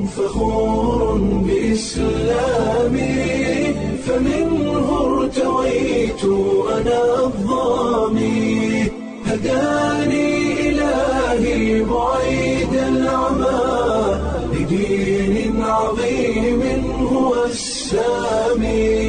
فخور بإسلامي فمنه ارتويت أنا الظامي هداني إلهي بعيد العمى لدين عظيم هو السامي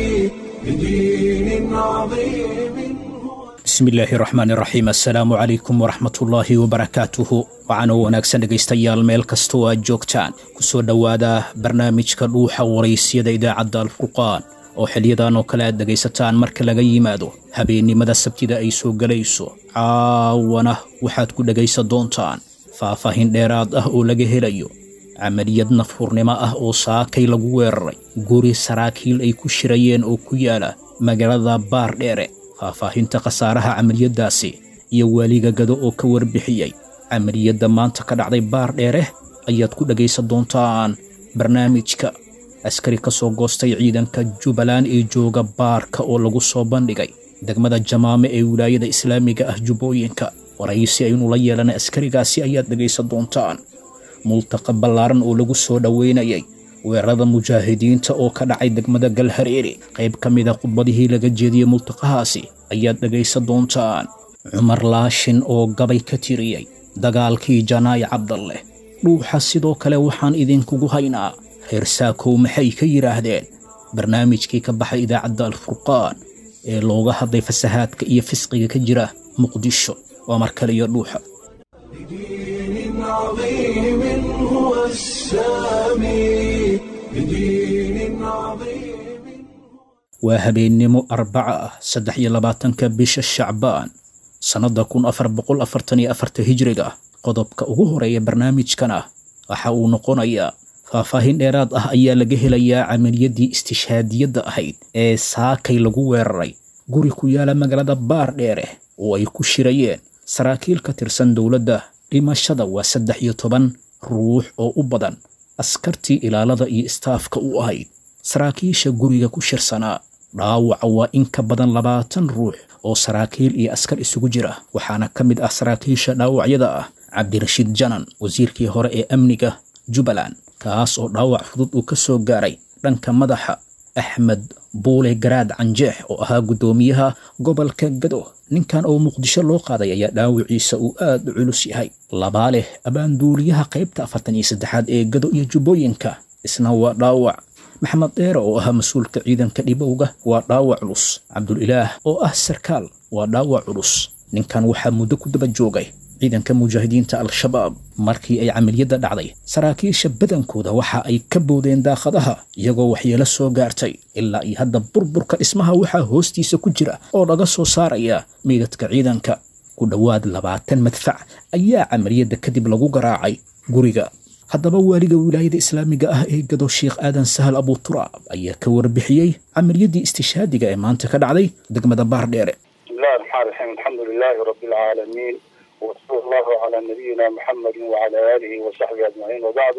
لدين عظيم هو bismillaahi raxmaan raxiim assalaamu calaykum waraxmatullaahi wabarakaatuhu waxaana wanaagsan dhegaystayaal meel kastoo aad joogtaan ku soo dhowaada barnaamijka dhuuxa waraysyada idaacadda alfurqaan oo xiliyadan oo kale aad dhegaysataan marka laga yimaado habeennimada sabtida ay soo gelayso caawana waxaad ku dhegaysan doontaan faahfaahin dheeraad ah oo laga helayo camaliyad nafhurnimo ah oo saakay lagu weeraray guri saraakiil ay ku shirayeen oo ku yaala magaalada baardheere faahfaahinta khasaaraha camaliyaddaasi iyo waaliga gado oo ka warbixiyey camaliyadda maanta ka dhacday baar dheere ayaad ku dhegaysan doontaan barnaamijka askari ka soo goostay ciidanka jubbaland ee jooga baarka oo lagu soo bandhigay degmada jamaame ee wilaayada islaamiga ah jubbooyinka waraysi aynu la yeelanay askarigaasi ayaad dhegaysan doontaan multaqa ballaaran oo lagu soo dhoweynayay weerarada mujaahidiinta oo ka dhacay degmada galhareeri qayb ka mida khudbadihii laga jeediyey multaqahaasi ayaad dhegaysan doontaan cumar laashin oo gabay ka tiriyey dagaalkii janaay cabdalleh dhuuxa sidoo kale waxaan idinkugu haynaa reer saakow maxay ka yidhaahdeen barnaamijkii ka baxay idaacadda alfurqaan ee looga hadlay fasahaadka iyo fisqiga ka jira muqdisho waa mar kale iyo dhuuxa لدين عظيم هو السامي لدين عظيم waa habeennimo arbaca ah saddex iyo labaatanka bisha shacbaan sannadda kun afar boqol afartan iyo afarta hijriga qodobka ugu horeeya barnaamijkan ah waxa uu noqonayaa faahfaahin dheeraad ah ayaa laga helayaa camaliyaddii istishhaadiyadda ahayd ee saakay lagu weeraray guri ku yaala magaalada baar dheere oo ay ku shirayeen saraakiil ka tirsan dowladda dhimashada waa saddex iyo toban ruux oo u badan askartii ilaalada iyo istaafka u ahayd saraakiisha guriga ku shirsanaa dhaawaca waa in ka badan labaatan ruux oo saraakiil iyo askar isugu jira waxaana ka mid ah saraakiisha dhaawacyada ah cabdirashiid janan wasiirkii hore ee amniga jubbaland kaas oo dhaawac fudud uu ka soo gaaray dhanka madaxa axmed buule garaad canjeex oo ahaa guddoomiyaha gobolka gado ninkan oo muqdisho loo qaaday ayaa dhaawiciisa uu aad u culus yahay labaa leh abaanduuliyaha qaybta afartan iyo saddexaad ee gado iyo jubbooyinka isna waa dhaawac maxamed dheere oo ahaa mas-uulka ciidanka dhibowga waa dhaawac culus cabdulilaah oo ah sarkaal waa dhaawac culus ninkan waxaa muddo ku daba joogay ciidanka mujaahidiinta al-shabaab markii ay camaliyadda dhacday saraakiisha badankooda waxa ay ka boodeen daaqadaha iyagoo waxyeelo soo gaartay ilaa iyo hadda burburka dhismaha waxaa hoostiisa ku jira oo laga soo saaraya meydadka ciidanka ku dhowaad labaatan madfac ayaa camaliyadda kadib lagu garaacay guriga haddaba waaliga wilaayada islaamiga ah ee gado sheekh aadan sahal abuturaab ayaa ka warbixiyey camaliyaddii istishhaadiga ee maanta ka dhacday degmada baardheere بسم الله الرحمن الرحيم الحمد لله رب العالمين وصلى الله على نبينا محمد وعلى اله وصحبه اجمعين وبعد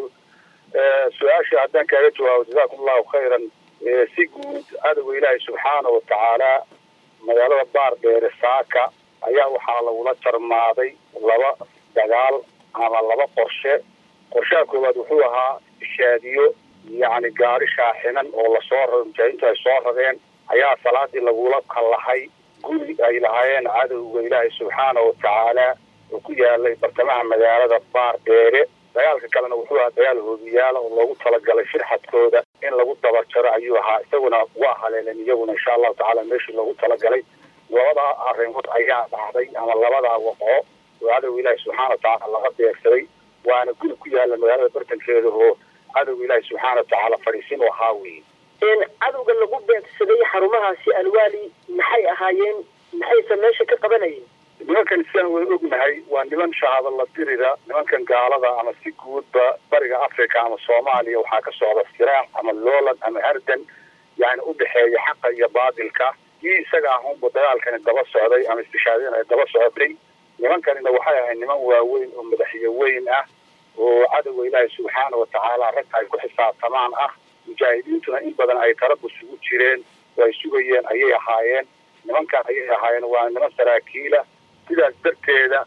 su-aasha haddaan kaaga jawaabo jazakum allahu khayran si guud adowga ilaahay subxaana wa tacaala magaalada baar dheere saaka ayaa waxaa lagula jarmaaday laba dagaal ama laba qorshe qorshaha koowaad wuxuu ahaa ishaadiyo yacni gaari shaaxinan oo lasoo raro mujaahidiintu ay soo rareen ayaa salaadii lagula kallahay guri ay lahaayeen cadowga ilaahay subxaana wa tacaala oo ku yaalay bartamaha magaalada baar dheere dagaalka kalena wuxuu ahaa dagaal hoobiyaala oo loogu talagalay shirxadkooda in lagu dabajaro ayuu ahaa isaguna waa haleeleen iyaguna insha allahu tacaala meeshii loogu talagalay labadaa arrimood ayaa dhacday ama labadaa waqo oo cadowga ilaahi subxaana wa tacaala laga beegsaday waana guri ku yaala magaalada bartankeeda oo cadowga ilaahi subxaana wa tacaala fadhiisin oo ahaa weeye cadowga lagu beegsaday xarumahaasi alwaali maxay ahaayeen maxayse meesha ka qabanayeen nimankan sidaan wada ognahay waa niman shahaado la dirida nimankan gaalada ama si guudba bariga africa ama soomaaliya waxaa ka socda firaac ama loolan ama hardan yani u dhexeeya xaqa iyo baadilka kii isaga ahunba dagaalkani daba socday ama istishaadin ay daba socotay nimankanina waxay ahayd niman waaweyn oo madaxyo weyn ah oo cadowga ilaahi subxaana wa tacaala rag ay ku xisaabtamaan ah mujaahidiintuna in badan ay tarabus ugu jireen oo ay sugayeen ayay ahaayeen nimankan ayay ahaayeen waa niman saraakiila sidaas darteeda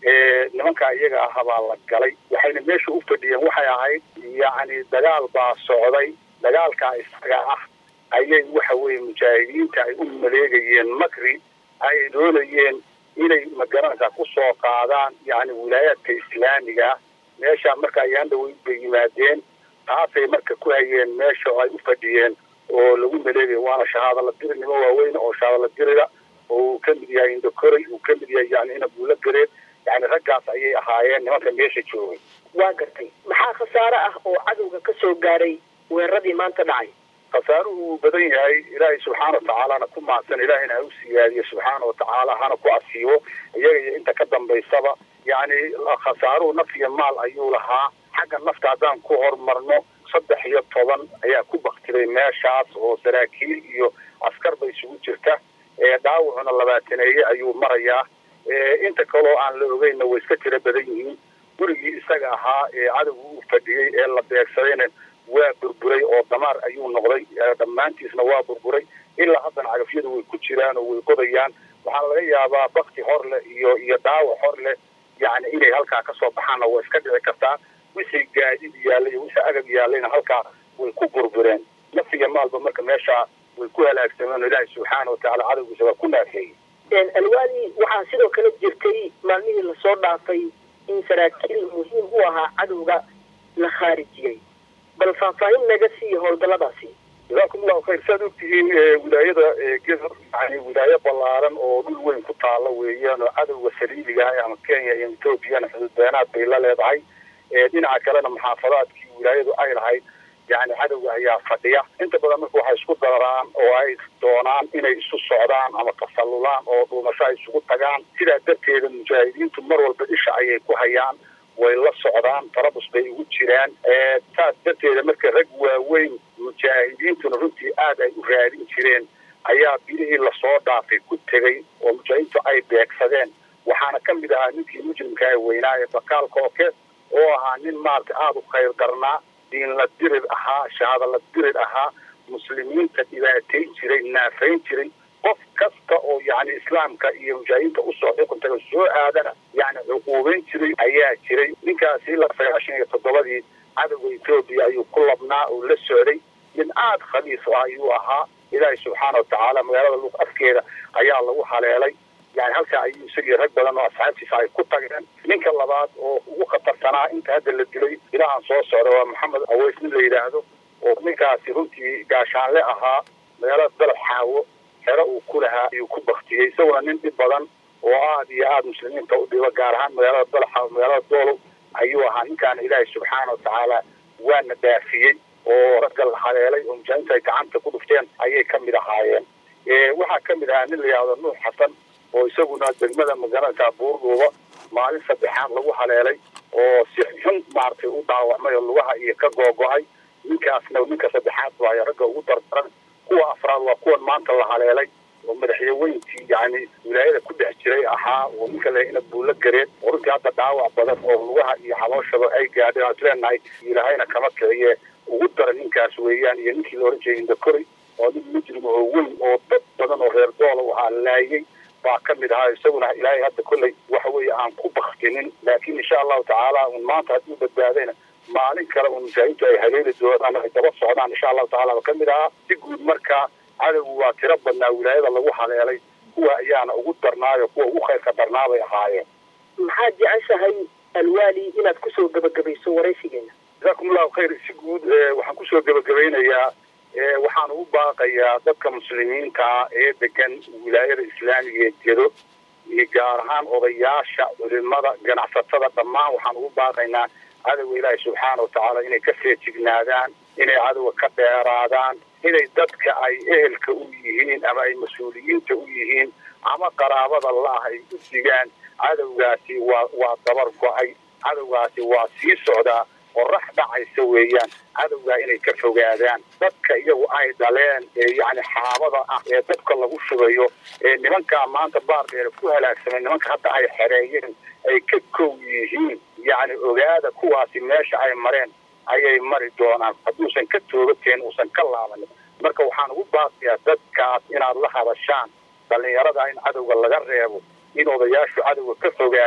nimankaa iyaga aha baa la galay waxayna meesha u fadhiyeen waxay ahayd yacni dagaal baa socday dagaalkaa isaga ah ayay waxa weeye mujaahidiinta ay u maleegayeen makri ay doonayeen inay magaranaysaa ku soo qaadaan yacni wilaayaadka islaamiga meesha marka ayaan dhaweyd bay yimaadeen taasay marka ku hayeen meesha oo ay u fadhiyeen oo lagu maleegaya waana shahaadala dirinimo waaweyn oo shahaadala dirida oo uu ka mid yahay indokoray uu ka mid yahay yani ina buulo gareed yani raggaas ayay ahaayeen nimanka meesha joogay waa gartay maxaa khasaare ah oo cadowga ka soo gaaray weeraradii maanta dhacay khasaaruhu uu badan yahay ilaahay subxaana watacaalana ku maadsan ilaahayna ha u siyaadiyo subxaana watacaala hana ku asiibo iyaga iyo inta ka dambaysaba yani khasaaruhu naf iyo maal ayuu lahaa xagga nafta haddaan ku horumarno saddex iyo toban ayaa ku baktiray meeshaas oo saraakiil iyo askarba isugu jirta dhaawacuna labaataneeye ayuu marayaa inta kaloo aan la ogeyna way iska tiro badan yihiin gurigii isaga ahaa ee cadowga u fadhiyey ee la beegsadayna waa burburay oo damaar ayuu noqday dhammaantiisna waa burburay ilaa haddana cagafyadu way ku jiraan oo way qodayaan waxaa laga yaabaa bakti hor leh iyo iyo dhaawac hor leh yani inay halkaa kasoo baxaanna waa iska dhici kartaa wixii gaadid yaallay iyo wixii agab yaallayna halkaa way ku burbureen nafiga maalba marka meeshaa way ku halaagsameen oo ilaahay subxaana watacaala cadowgiisa waa ku naafeeyey alwaali waxaa sidoo kale jirtay maalmihii lasoo dhaafay in saraakiil muhiim u ahaa cadowga la khaarijiyey bal faahfaahin naga siiya howlgalladaasi jazaakum allahu khayr saad ogtihiin wilaayada gedo yani wilaayo ballaaran oo dhul weyn ku taalla weeyaan oo cadowga saliibiga ah ama kenya iyo ethoobiana xuduudbeenaad bay la leedahay dhinaca kalena muxaafadaadkii wilaayadu ay lahayd yani cadowga ayaa fadhiya inta badan marka waxay isku dararaan oo ay doonaan inay isu socdaan ama tasallulaan oo dhuumasho ay isugu tagaan sidaa darteeda mujaahidiintu mar walba isha ayay ku hayaan way la socdaan tarabus bay ugu jiraan saas darteeda marka rag waaweyn mujaahidiintuna runtii aad ay u raadin jireen ayaa bilihii lasoo dhaafay ku tegey oo mujaahidiintu ay beegsadeen waxaana ka mid ahaa ninkii mujrimka ee weynaa ee bakaal kooke oo ahaa nin maarata aada u khayr darnaa diin la dirir ahaa shahaada la dirir ahaa muslimiinta dhibaatayn jiray naafayn jiray qof kasta oo yani islaamka iyo mujaahidiinta usoo xukuntaga soo aadana yani cuquubayn jiray ayaa jiray ninkaasi ilaa sagaashan iyo toddobadii cadowga etoobiya ayuu ku labnaa oo la socday nin aada khaliis ah ayuu ahaa ilaahay subxaana watacaala magaalada luuq afkeeda ayaa lagu haleelay yani halkaa ayuu isagii rag badan oo asxaabtiisa ay ku tageen ninka labaad oo ugu khatarsanaa inta hadda la dilay ilahan soo socda waa maxamed aweys nin la yidhaahdo oo ninkaasi runtii gaashaanle ahaa magaalada dalab xaawo xero uu ku lahaa ayuu ku baktiyey isaguna nin dhib badan oo aada iyo aada muslimiinta u dhiba gaar ahaan magaalada dalab xaawo magaalada doolow ayuu ahaa ninkaana ilaahay subxaana watacaala waana dhaafiyey oo ragga la haleelay oo mujaahidiinta ay gacanta ku dhufteen ayay ka mid ahaayeen waxaa ka mid ahaa nin la yidhahdo nuux xasan oo isaguna degmada magaranaysaa buurdhuuba maalin saddexaad lagu haleelay oo si xun maaragtay u dhaawacmay oo lugaha iyo ka googo-ay ninkaasna ninka saddexaad waayo ragga ugu dardaran kuwa afraad waa kuwan maanta la haleelay oo madaxyaweyntii yani wilaayada ku dhex jiray ahaa oo ninka le ina buulo gareed oo runtii hadda dhaawac badan oo lugaha iyo xabooshaba ay gaadheen aan isleenahay ilaahayna kama kiciye ugu dara ninkaas weeyaan iyo ninkii la ohan jiray indakory oo nin mujrim oo weyn oo dad badan oo reer doola waxaa laayay baa ka mid ahaa isaguna ilaahay hadda kolley waxa weeye aan ku baktinin laakiin insha allahu tacaala un maanta hadduu badbaadayna maalin kale un mujaahidiintu ay haleeli doonaan ay daba socdaan insha allahu tacala ba ka mid ahaa si guud marka cadowgu waa tiro badnaa wilaayada lagu haleelay kuwa ayaana ugu darnaayo kuwa ugu khayrka darnaa bay ahaayeen maxaad jeceshahay alwaali inaad kusoo gebagabayso waraysigeena jazakum allahu khayr si guud waxaan kusoo gebagabaynayaa waxaan ugu baaqayaa dadka muslimiinta ee degan wilaayada islaamiga ee jedo iyo gaar ahaan odayaasha culimada ganacsatada dhammaan waxaan ugu baaqaynaa cadowga ilaahi subxaana watacaala inay ka feejignaadaan inay cadowga ka dheeraadaan inay dadka ay ehelka u yihiin ama ay mas-uuliyiinta u yihiin ama qaraabada la-ah ay u digaan cadowgaasi waa waa dabar go-ay cadowgaasi waa sii socdaa qorax dhacaysa weeyaan cadowgaa inay ka fogaadaan dadka iyagu ay dhaleen ee yacni xaabada ah ee dadka lagu shubayo ee nimankaa maanta baardheera ku halaagsamay nimanka hadda ay xereeyeen ay ka kow yihiin yacni ogaada kuwaasi meesha ay mareen ayay mari doonaan hadduusan ka toogateen uusan ka laabanin marka waxaan ugu baaqiyaa dadkaas inaad la hadashaan dhallinyarada in cadowga laga reebo in odayaashu cadowga ka fogaadaan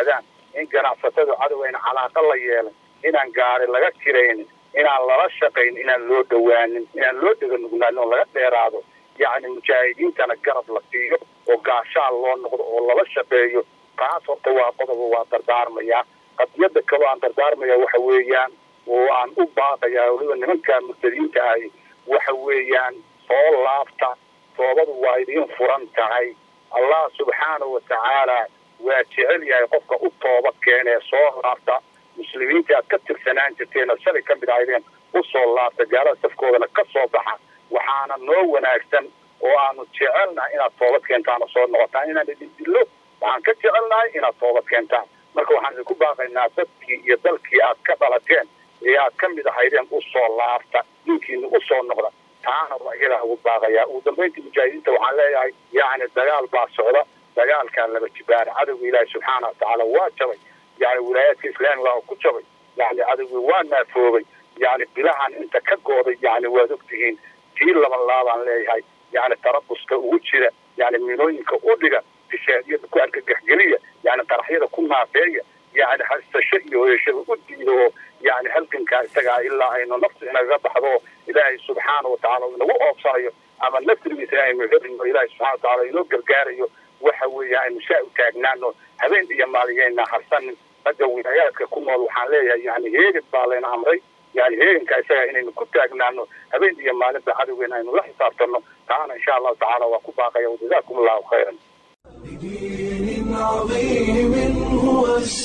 in ganacsatadu cadow ayna calaaqa la yeelan inaan gaari laga kiraynin inaan lala shaqayn inaan loo dhowaanin inaan loo dhega nugnaanin oo laga dheeraado yacni mujaahidiintana garab la siiyo oo gaashaan loo noqdo oo lala shaqeeyo taas horta waa qodoba waa dardaarmaya qadiyada kaloo aan dardaarmaya waxa weeyaan oo aan u baaqaya weliba nimanka murtadiinta ahi waxa weeyaan soo laabta toobadu waa idiin furan tahay allah subxaanahu watacaala waa jecel yahay qofka u tooba keenee soo laabta muslimiinta aad ka tirsanaan jirteen oo shalay ka mid ahaydeen u soo laabta gaalada safkoodana ka soo baxa waxaana noo wanaagsan oo aanu jecelnahay inaad toobad keentaan oo soo noqotaan inaan idin dillo waxaan ka jecelnahay inaad toobad keentaan marka waxaan idinku baaqaynaa dadkii iyo dalkii aad ka dhalateen ee aad ka mid ahaydeen u soo laabta dinkiina u soo noqda taana waa iyadaa ugu baaqayaa ugu dambayntii mujaahidiinta waxaan leeyahay yacni dagaal baa socda dagaalkaa laba jibaara cadowga ilaahi subxaana watacaala waa jabay yani wilaayaadka islaamiga oo ku jabay yani cadowgii waa naafoobay yani bilahan inta ka gooday yani waad ogtihiin tii laban laabaan leeyahay yani tarabuska ugu jira yani minooyinka u dhiga tishaadiyada ku argagaxgeliya yani qaraxyada ku naafeeya yani haysasho iyo hoyashada u diida oo yani halgankaa isagaa ilaa aynu naftu inaga baxdo ilaahay subxaana watacaala inagu oobsanayo ama nasrigiisa aynu helino ilaahay subxana watacaala inoo gargaarayo waxa weeya aynu saa u taagnaano habeen iyo maaliyayna harsanin ragga wilaayaadka ku nool waxaan leeyahay yani heegad baa layna amray yani heeganka isagaa inaynu ku taagnaano habeen iyo maalinba cadowgeena aynu la xisaabtano taana insha allahu tacaala waa ku baaqaya wajazaakum allahu khayran بدين عظيم هو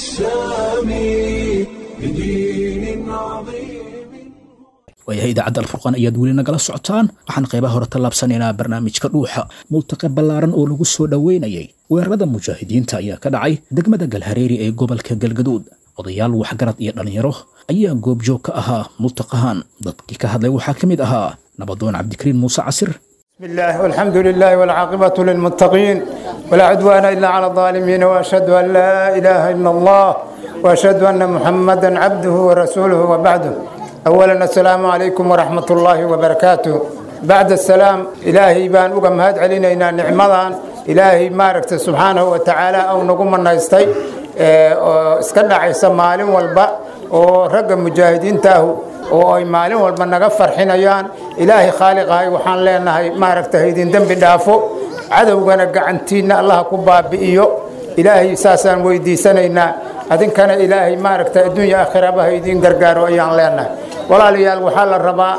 السامي بدين عظيم waayahay idaacadda alfurqaan ayaad weli nagala socotaan waxaan qaybaha hore tallaabsanaynaa barnaamijka dhuuxa multaqe ballaaran oo lagu soo dhoweynayay weerarada mujaahidiinta ayaa ka dhacay degmada galhareeri ee gobolka galgaduud odayaal waxgarad iyo dhallinyaro ayaa goobjoog ka ahaa multaqahan dadkii ka hadlay waxaa ka mid ahaa nabadoon cabdikariin muuse casir بسم الله والحمد لله والعاقبة للمتقين ولا عدوان إلا على الظالمين وأشهد أن لا إله إلا الله وأشهد أن محمدا عبده ورسوله وبعده أولا السلام عليكم ورحمة الله وبركاته بعد السلام إلهي بان أقم هاد علينا نعمضان إلهي ماركت سبحانه وتعالى أو نقوم النايستي اسكنا عيسى مالين والبا ورقم مجاهدين تاهو oo ay maalin walba naga farxinayaan ilaahay khaaliqahay waxaan leenahay maaragtay idin dembi dhaafo cadowgana gacantiinna allah ku baabi'iyo ilaahay saasaan weydiisanaynaa adinkana ilaahay maaragtay adduunya aakhiraba ha idiin gargaaro ayaan leenahay walaalayaal waxaa la rabaa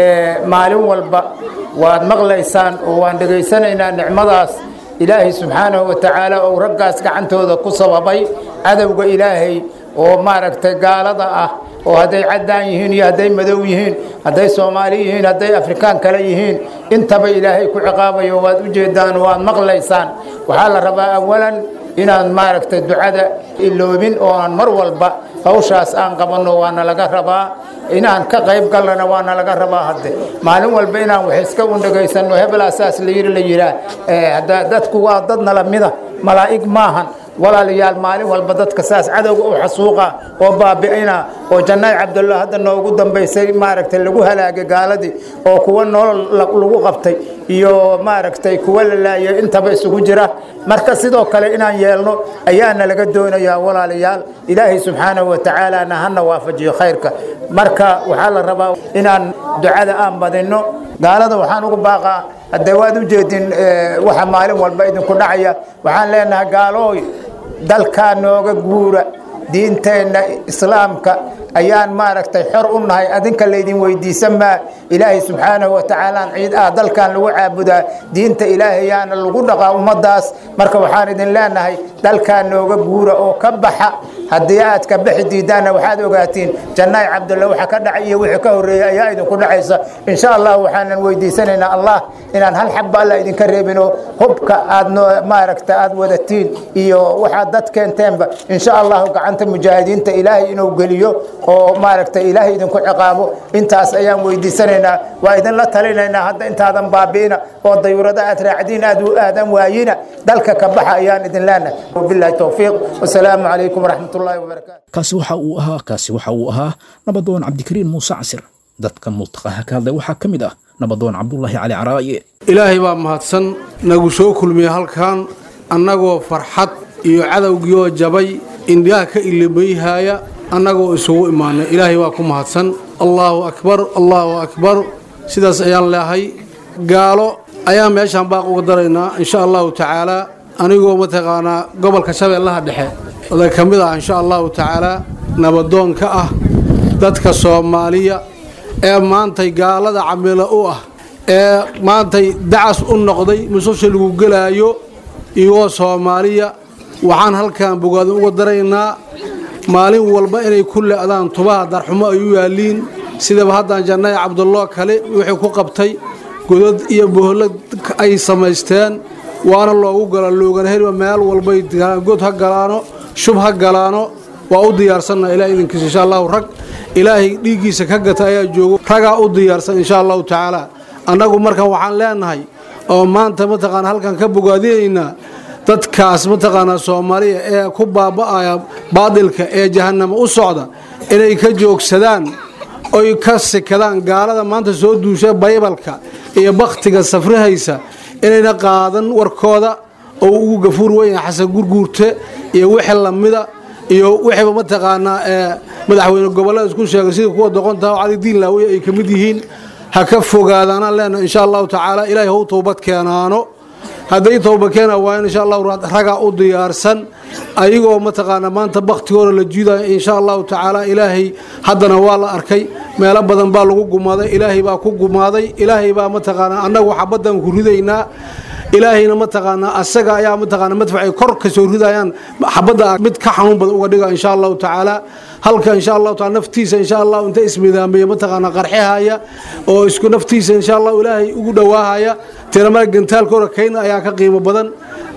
maalin walba waad maqlaysaan oo waan dhegaysanaynaa nicmadaas ilaahay subxaanahu wa tacaala ou raggaas gacantooda ku sababay cadowga ilaahay oo maaragtay gaalada ah oo hadday caddaan yihiin iyo hadday madow yihiin hadday soomaali yihiin hadday afrikaan kale yihiin intaba ilaahay ku ciqaabayo waad u jeedaan waad maqlaysaan waxaa la rabaa awalan inaan maaragtay ducada iloobin oo aan mar walba hawshaas aan qabanno waana laga rabaa inaan ka qayb galnana waana laga rabaa hadde maalin walba inaan wax iska undhagaysanno hebelaasaas la yiri la yihaa dadku waa dad nala mida malaa'ig maahan walaalayaal maalin walba dadka saas cadowga u xasuuqa oo baabi'ina oo jannaay cabdullah hadda noogu dambaysay maaragtay lagu halaagay gaaladii oo kuwa nolol lagu qabtay iyo maaragtay kuwa la laayay intaba isugu jira marka sidoo kale inaan yeelno ayaana laga doonayaa walaalayaal ilaahay subxaanahu wa tacaalana hana waafajiyo khayrka marka waxaa la rabaa inaan ducada aan badinno gaalada waxaan ugu baaqaa haddee waad u jeedin waxa maalin walba idinku dhacaya waxaan leenahay gaalooy dalkaa nooga guura diinteenna islaamka ayaan maaragtay xor u nahay adinka laydin weydiisan maa ilaahay subxaanahu wa tacaalaan ciid ah dalkan lagu caabudaa diinta ilaahayaana lagu dhaqaa ummadaas marka waxaan idin leenahay dalkaa nooga guura oo ka baxa haddii aad ka baxi diidaanna waxaad ogaatiin jannaay cabdulla waxa ka dhacay iyo wixii ka horreeyay ayaa idinku dhacaysa insha allah waxaanan weydiisanaynaa allah inaan hal xabba alla idinka reebino hubka aad noo maaragta aad wadatiin iyo waxaad dad keenteenba insha allahu gacanta mujaahidiinta ilaahay inuu geliyo oo maaragta ilaahay idinku ciqaabo intaas ayaan weydiisanaynaa waa idinla talinaynaa hadda intaadan baabi'ina oo dayurada aad raacdiin aad u aadan waayina dalka ka baxa ayaan idin leenahay wabillahi towfiiq wasalaamu calaykum waraxmat ullahi wabarakaatu kaasi waxa uu ahaa kaasi waxa uu ahaa nabadoon cabdikariin muuse casir dadka multaqaha ka hadlay waxaa ka mid ah nabadoon cabdullaahi cali caraaye ilaahay baa mahadsan nagu soo kulmiyey halkan annagoo farxad iyo cadowgiioo jabay indhaha ka ilibayhaya annagoo isugu imaanay ilaahay waa ku mahadsan allaahu akbar allaahu akbar sidaas ayaan leehay gaalo ayaan meeshaan baaq uga daraynaa insha allahu tacaalaa anigoo mataqaanaa gobolka shabeellaha dhexe oday ka mid ah insha allahu tacaalaa nabadoon ka ah dadka soomaaliya ee maantay gaalada camilo u ah ee maantay dacas u noqday mususha lagu gelaayo iyagoo soomaaliya waxaan halkan bogaadin uga daraynaa maalin walba inay ku le'daan tubaha darxumo ay u yaaliin sidaba haddaan jannaya cabdullo kale wixii ku qabtay godad iyo bohollad ay samaysteen waana loogu gala loogana heliba meel walbay god ha galaano shub ha galaano waa u diyaarsanna ilaah idinkiisa insha allahu rag ilaahay dhiiggiisa ka gata ayaa joogo ragaa u diyaarsan insha allahu tacaala annagu markan waxaan leenahay oo maanta mataqaana halkan ka bogaadinaynaa dadkaas mataqaanaa soomaaliya ee ku baaba'aya baadilka ee jahannamo u socda inay ka joogsadaan oy ka sikadaan gaalada maanta soo duusha baybalka iyo bakhtiga safrihaysa inayna qaadan warkooda oo ugu gafuur weyn xasan gurguurte iyo wixii lamida iyo wixiiba mataqaanaa ee madaxweyne gobollada isku sheegay sida kuwa doqontaha oo cali diin laawiye ay ka mid yihiin ha ka fogaadaanaan leenahay insha allahu tacaala ilaahay hau toobad keenaano hadday tooba keena waayan insha allahu ragaa u diyaarsan ayagoo mataqaanaa maanta bakhtigooda la jiidaya insha allahu tacaala ilaahay haddana waa la arkay meelo badan baa lagu gumaaday ilaahay baa ku gumaaday ilaahay baa mataqaanaa annagu xabaddan ku ridaynaa ilaahayna mataqaanaa asaga ayaa mataqaanaa madfacay kor ka soo ridayaan xabadda mid ka xanuun badan uga dhiga insha allahu tacaala halka insha allahu taala naftiisa insha allahu inta ismidaamaya mataqaanaa qarxihaya oo isku naftiisa insha allahu ilaahay ugu dhowaahaya tiramada gantaalkooda kayna ayaa ka qiimo badan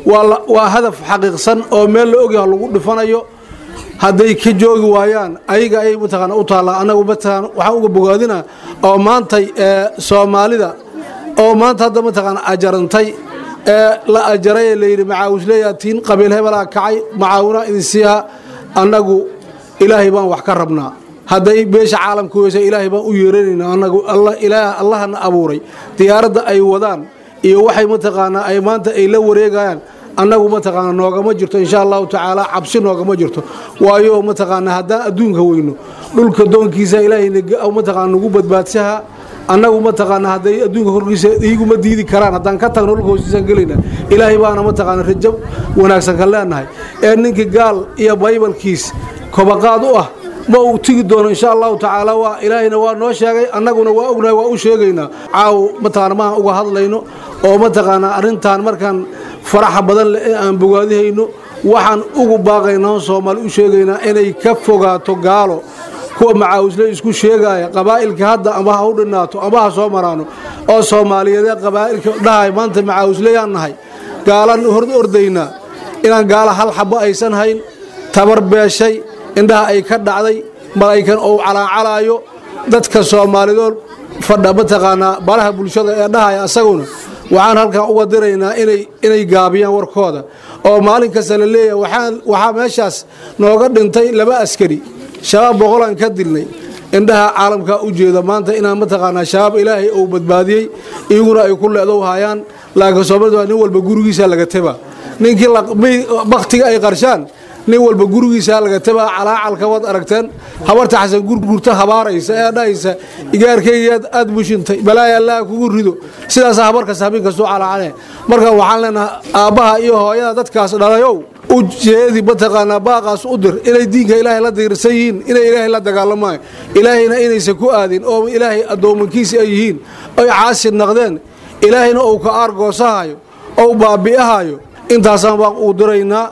waa hadaf xaqiiqsan oo meel la ogyaha lagu dhifanayo hadday ka joogi waayaan ayaga ayay mataqaana u taallaa annagu mataqaana waxaan uga bogaadina oo maantay soomaalida oo maanta hadda mataqaana ajarantay ee la ajaray ee layidhi macaawisleeyaa tiin qabiil hebelaa kacay macaawinaa idin siiha annagu ilaahay baan wax ka rabnaa hadday beesha caalamka weysa ilaahay baan u yeeranaynaa annagu allahana abuuray diyaaradda ay wadaan iyo waxay mataqaanaa ay maanta ay la wareegayaan annagu mataqaana noogama jirto insha allahu tacaala cabsi noogama jirto waayo mataqaana haddaan adduunka weyno dhulka doonkiisa ilaahay mataqaana nagu badbaadsaha annagu mataqaana hadday adduunka korkiisa iiguma diidi karaan haddaan ka tagno dhulka hoostiisaan gelayna ilaahay baana mataqaana rajo wanaagsan ka leenahay ee ninkii gaal iyo baybalkiis kobaqaad u ah ma uu tigi doono insha allahu tacaala waa ilaahayna waa noo sheegay annaguna waa ognahay waa u sheegaynaa caaw mataqaana maan uga hadlayno oo mataqaanaa arrintan markaan faraxa badan leh ee aan bogaadihayno waxaan ugu baaqaynaa soomaali u sheegaynaa inay ka fogaato gaalo kuwa macaawisle isku sheegaya qabaa'ilka hadda ama ha u dhinaato ama ha soo maraano oo soomaaliyeedee qabaa'ilka dhahay maanta macaawisleyaan nahay gaalan hor ordaynaa inaan gaala hal xabo aysan hayn tabar beeshay indhaha ay ka dhacday malaykan ou calaacalaayo dadka soomaalidood fadha mataqaanaa baraha bulshada ee dhahaya asaguna waxaan halkan uga diraynaa inay gaabiyaan warkooda oo maalin kasta la leeyahay waxaa meeshaas nooga dhintay laba askari shabaab boqolaan ka dilnay indhaha caalamkaa u jeeda maanta inaan mataqaanaa shabaab ilaahay uu badbaadiyey iyaguna ay ku leedow hayaan laakiin soomaalida nin walba gurigiisa laga teba ninkii baktiga ay qarshaan nin walba gurigiisa laga tebaa calaacalka waad aragteen habarta xasan gurgurta habaaraysa ee dhahaysa igaarkaygaad aad bushintay balaaya allaha kugu rido sidaasa habarkasta habeen kastuu calaacale marka waxaan leenahay aabbaha iyo hooyada dadkaas dhalayow u jeedi mataqaanaa baaqaas u dir inay diinka ilaahay la diirsan yihiin inay ilaahay la dagaalamayo ilaahayna inaysan ku aadin oo ilaahay addoomankiisi ay yihiin oy caasi naqdeen ilaahayna uu ka aargoosahayo ou baabi'ahayo intaasaan baaq uu diraynaa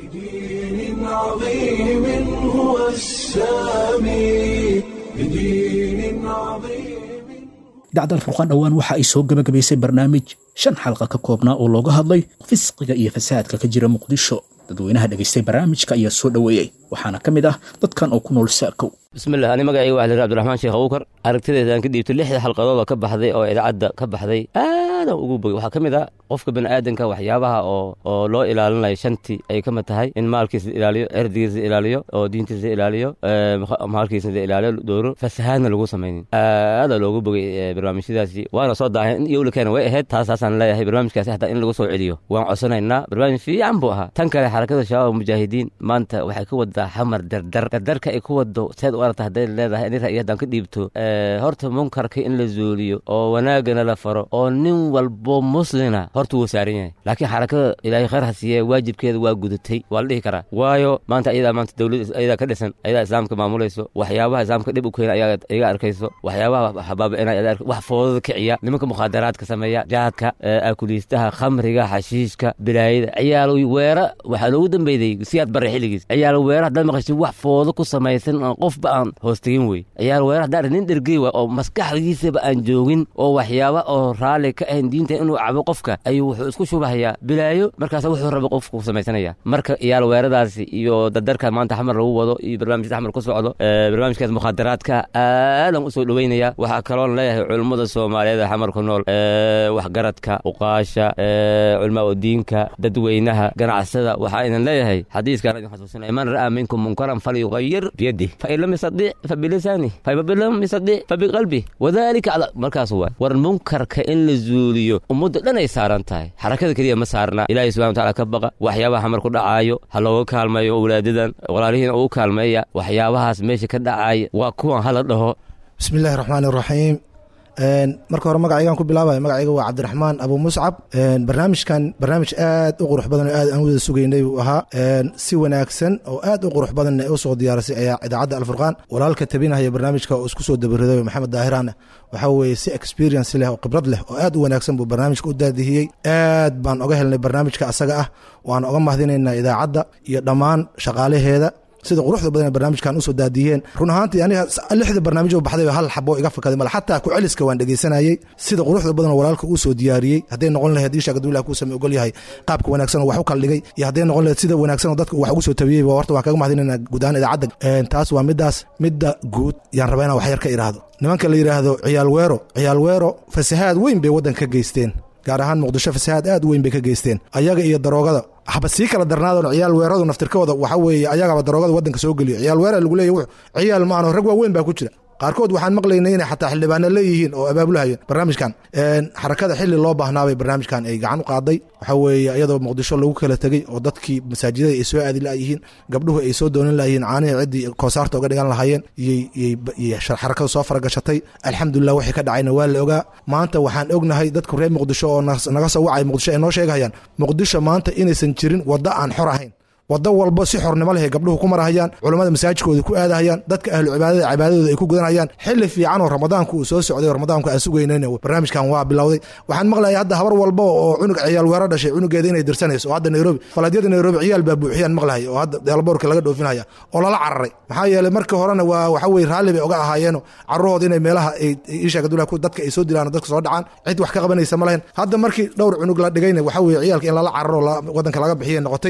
بدين عظيم هو السامي بدين عظيم dacdal furqaan dhowaan waxa ay soo gabagabaysay barnaamij shan xalqa ka koobnaa oo looga hadlay fisqiga iyo fasaadka ka jira muqdisho dadweynaha dhegaystay barnaamijka ayaa soo dhoweeyey waxaana ka mid ah dadkan oo ku nool saakow bismillah ani magacayga waxaa la yidhi abdiraxmaan sheekh abuukar aragtideedaan ka dhiibtay lixda xalqadood oo ka baxday oo idaacadda ka baxday aadaan ugu bogay waxaa ka mid ah qofka bani'aadanka waxyaabaha oo oo loo ilaalinayo shantii ay ka mid tahay in maalkiisa la ilaaliyo cirdigiisa la ilaaliyo oo diintiisa la ilaaliyo maalkiisa la ilaaliyo dooro fasahaadna lagu samaynin aadaa loogu bogay barnaamijyadaasi waana soo daahay in iyowla keena way ahayd taasaasaan leeyahay barnaamijkaasi hataa in lagu soo celiyo waan codsanaynaa barnaamij fiican buu ahaa tan kale xarakada shabaab mujaahidiin maanta waxay ka wadaa xamar dardar dardarka ay ku wado seed u aragta hadday leedahay in ra'yi haddaan ka dhiibto horta munkarka in la zuuliyo oo wanaagana la faro oo nin walbo muslina horta wuu saaran yahay laakiin xarakada ilaahay khayr ha siiye waajibkeeda waa gudatay waa la dhihi karaa waayo maanta ayadaa maanta dowlad ayadaa ka dhisan ayadaa islaamka maamulayso waxyaabaha islaamka dhib u keena ayaa iga arkayso waxyaabaha habaabi'inaya ayaa wax foodada kiciya nimanka mukhaadaraadka sameeya jaadka akuliistaha khamriga xashiishka bilaayada ciyaal weera waxaa loogu dambeeyey siyaad bare xilligiis ciyaal weera haddaad maqashid wax foodo ku samaysan oo qofba aan hoostegin wey ciyaal weera haddaan nin dhergey wa oo maskaxdiisaba aan joogin oo waxyaaba oo raalli ka ahayn diinta inuu cabo qofka ayuu wuxuu isku shubahayaa bilaayo markaas wuxuu raba qofku samaysanaya marka ciyaal weeradaasi iyo dardarka maanta xamar lagu wado iyo barnaamijyada xamar ku socdo barnaamijkaas mukhaadaraadka aadan u soo dhoweynaya waxaa kaloon leeyahay culummada soomaaliyeed ee xamar ku nool waxgaradka uqaasha culmaa diinka dadweynaha ganacsada waxaa idin leeyahay xadiiskaan idin xasuusinaya man ra'aa minkum munkaran falyugayir biyadih fain lam yastadic fabilisanih fain lam yastadic fabiqalbih wadalika cala markaas waay war munkarka in la zuuliyo ummadda dhan ay saaran tahay xarakada keliya ma saarna ilaahay subxana wataala ka baqa waxyaabaha xamar ku dhacaayo ha looga kaalmeeyo walaadadan walaalihiina ugu kaalmeeya waxyaabahaas meesha ka dhacaaya waa kuwan hala dhaho bismi illaahi raxmaani raxiim marka hore magacaygaan ku bilaabaya magacayga waa cabdiraxmaan abu muscab barnaamijkan barnaamij aad u qurux badan oo aad aan wada sugaynay buu ahaa si wanaagsan oo aad u qurux badanna u soo diyaarisay ayaa idaacadda alfurqaan walaalka tabinahaya barnaamijka oo isku soo dabariday maxamed daahiraan waxaa weeye si experience leh oo khibrad leh oo aad u wanaagsan buu barnaamijka u daadihiyey aad baan oga helnay barnaamijka asaga ah waan oga mahdinaynaa idaacadda iyo dhammaan shaqaalaheeda sida quruxda badan barnaamijkan usoo daadiyeen run ahaantii aniga lixda barnaamij baxday hal xabo iga fakaday male xataa ku celiska waan dhegeysanayey sida quruxda badan walaalka uu soo diyaariyey hadday noqon lahayd isha gadulaha kuu same ogol yahay qaabka wanaagsan oo wax u kala dhigay iyo hadday noqon lahayd sida wanaagsan oo dadka wax ugu soo tabiyey horta waan kaga mahadinayna guud ahaan idaacadda taas waa midaas midda guud yaan rabaa inaan wax yar ka iraahdo nimanka la yidhaahdo ciyaal weero ciyaal weero fasahaad weyn bay waddanka ka geysteen gaar ahaan muqdisho fasahaad aad u weyn bay ka geysteen ayaga iyo daroogada haba sii kala darnaadon ciyaal weeradu naftirkooda waxa weeye ayagaba daroogada waddanka soo geliyo ciyaal weera lagu leeya ciyaal maano rag waaweyn baa ku jira qaarkood waxaan maqlaynay inay xataa xildhibaano leeyihiin oo abaabulahayeen barnaamijkan xarakada xili loo baahnaabay barnaamijkan ay gacan u qaaday waxaa weeye iyadoo muqdisho lagu kala tegey oo dadkii masaajidada ay soo aadi layihiin gabdhuhu ay soo doonin layihiin caanihii ciddii koosaarta oga dhigan lahaayeen iyo xarakada soo faragashatay alxamdulilah wixii ka dhacayna waa la ogaa maanta waxaan ognahay dadku reer muqdisho oo naga soo wacay muqdisho ay noo sheegahayaan muqdisho maanta inaysan jirin waddo aan xor ahayn waddo walba si xornimo leh gabdhuhu ku marahayaan culummada masaajidkooda ku aadahayaan dadka ahlu cibaadada cibaadadooda ay ku gudanayaan xili fiican oo ramadaanku uu soo socday oo ramadaanku aan sugaynayn barnaamijkan waa bilowday waxaan maqlaya hadda habar walba oo cunug ciyaal weero dhashay cunugeeda inay dirsanayso oo hadda nairobi faladyada nairobi ciyaal baa buuxiyaan maqlahay oo hadda deelboorka laga dhoofinaya oo lala cararay maxaa yeelay markii horena waa waxa weye raalli bay oga ahaayeenoo carruhooda inay meelaha ishagadula dadka ay soo dilaan dadka soo dhacaan cid wax ka qabanaysa ma lahayn hadda markii dhowr cunug la dhigayna waxa weye ciyaalka in lala cararo waddanka laga bixiya noqotay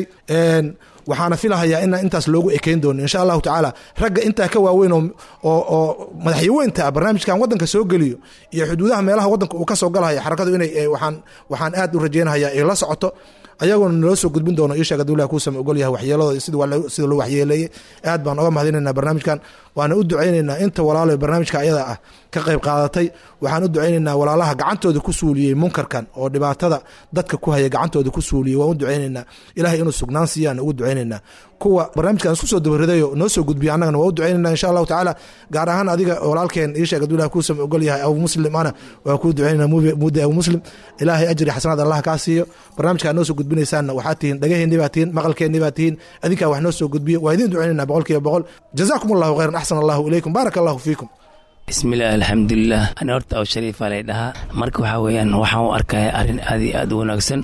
waxaana filahayaa in intaas loogu ekeyn doono insha allahu tacaala ragga intaa ka waaweyn oo madaxyaweynta ah barnaamijkan waddanka soo geliyo iyo xuduudaha meelaha waddanka uu ka soo galahaya xarakadu inay waxaan aad u rajeynahaya ay la socoto ayagoona naloo soo gudbin doono ishaga dowlaha kuusama ogol yahay waxyeeladooda sida loo waxyeeleeyey aad baan oga mahadinaynaa barnaamijkan waana u ducaynaynaa inta walaalo barnaamijka ayada ah ka qayb qaadatay waxaan u ducaynaynaa walaalaha gacantooda ku suuliyey munkarkan oo dhibaatada dadka ku haya gacantooda ku suuliyey waan u ducaynaynaa ilahay inuu sugnaan siiyaan ugu ducaynaynaa kuwa barnaamijkan isku soo dabaridayo noo soo gudbiya annagana waa u ducaynayna insha allahu tacaala gaar ahaan adiga walaalkeen iisheeg adulah kuusama ogol yahay abu muslim ana waa kuu ducaynayna muudi abu muslim ilaahay ajri xasanaad allah kaa siiyo barnaamijkaa noo soo gudbinaysaanna waxaad tihiin dhagaheenni baa tihiin maqalkeenni baa tihiin adinkaa wax noo soo gudbiyo waa idiin ducaynayna boqol kiiba boqol jazaakum allahu khayran axsan allahu ilaykum baaraka allahu fiikum bismillaah alxamdulilah ani horta aw shariifa lay dhahaa marka waxaa weeyaan waxaan u arkaya arrin aad iyo aad u wanaagsan